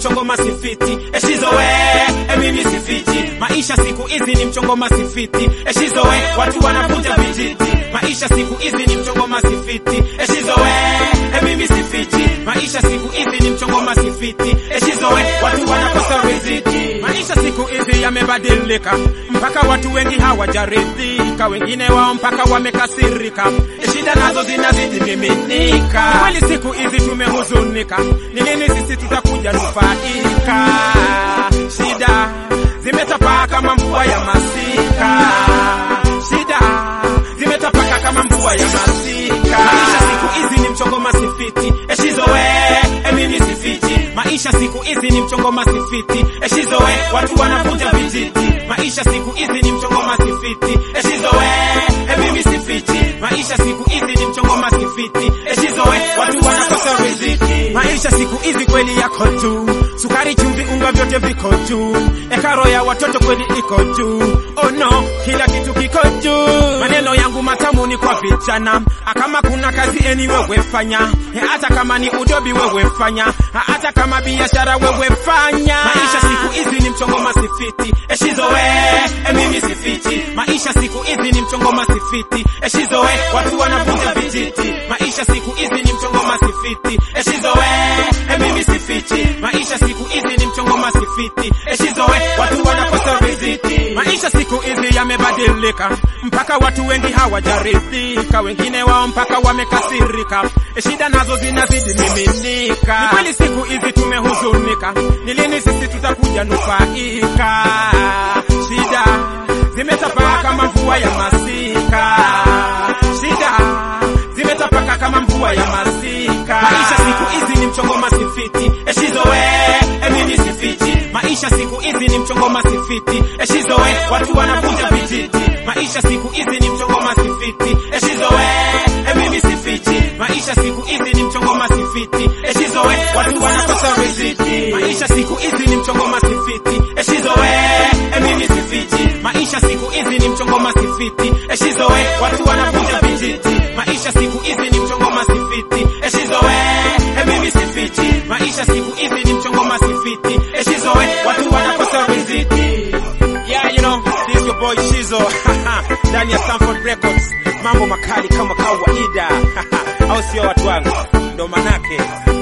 mchongo masifiti eshizowe e mimi sifiti maisha siku hizi ni mchongo masifiti eshizowe watu wanakuja vijiti maisha siku hizi ni mchongo masifiti eshizowe e mimi sifiti maisha siku hizi ni mchongo masifiti eshizowe watu wanakosa riziki maisha siku hizi yamebadilika mpaka watu wengi hawajaridhika wengine wao mpaka wamekasirika shida nazo zinazidi miminika kweli siku hizi tumehuzunika ni lini sisi tutakuja nufaika shida zimetapaa kama mvua ya masika shida zimetapaka kama mvua ya masika maisha siku hizi ni mchongo masifiti eshizowe emimi sifiti maisha siku hizi ni mchongo masifiti eshizowe watu wanavuja vijiti maisha siku hizi ni mchongo masifiti eshizowe emimi sifiti maisha siku hizi ni mchongo masifiti eshizowe watu wanakosa riziki maisha siku hizi kweli yako juu sukari chumvi unga vyote viko juu ekaro ya watoto kweli iko juu oh no kila kitu kiko juu maneno yangu matamu ni kwa vijana kama kuna kazi eni wewe fanya hata kama ni udobi wewe fanya hata kama biashara wewe fanya maisha siku hizi ni mchongo masifiti eshizowe emimi sifiti maisha siku hizi ni mchongo masifiti eshizowe watu wanavuja vijiti maisha siku hizi ni mchongo masifiti eshizowe emimi sifiti maisha siku hizi ni mchongo masifiti eshizowe watu wanakosa riziki maisha siku hizi yamebadilika mpaka watu wengi hawajaridhika wengine wao mpaka wamekasirika shida nazo zinazidi miminika ni kweli siku hizi tumehuzunika ni lini sisi tutakuja nufaika shida zimetapaa kama mvua ya masika shida zimetapaka kama mvua ya masika maisha siku hizi ni mchongo masifiti eshizowe emimi sifiti maisha siku hizi ni mchongo masifiti eshizowe watu wanavuja vijiti maisha siku hizi ni mchongo masifiti eshizowe emimi sifiti maisha siku hizi ni mchongo masifiti eshizowe watu wanakosa riziki maisha siku hizi ni mchongo masifiti eshizowe emimi sifiti maisha siku hizi ni mchongo masifiti eshizowe watu wanavuja vijiti maisha siku hizi ni mchongo masifiti eshizowe emimi sifiti maisha siku hizi ni mchongo masifiti eshizowe watu wanakosa riziki yeah you know this is your boy Shizo ndani ya Stanford Records mambo makali kama kawaida au sio watu wangu ndo manake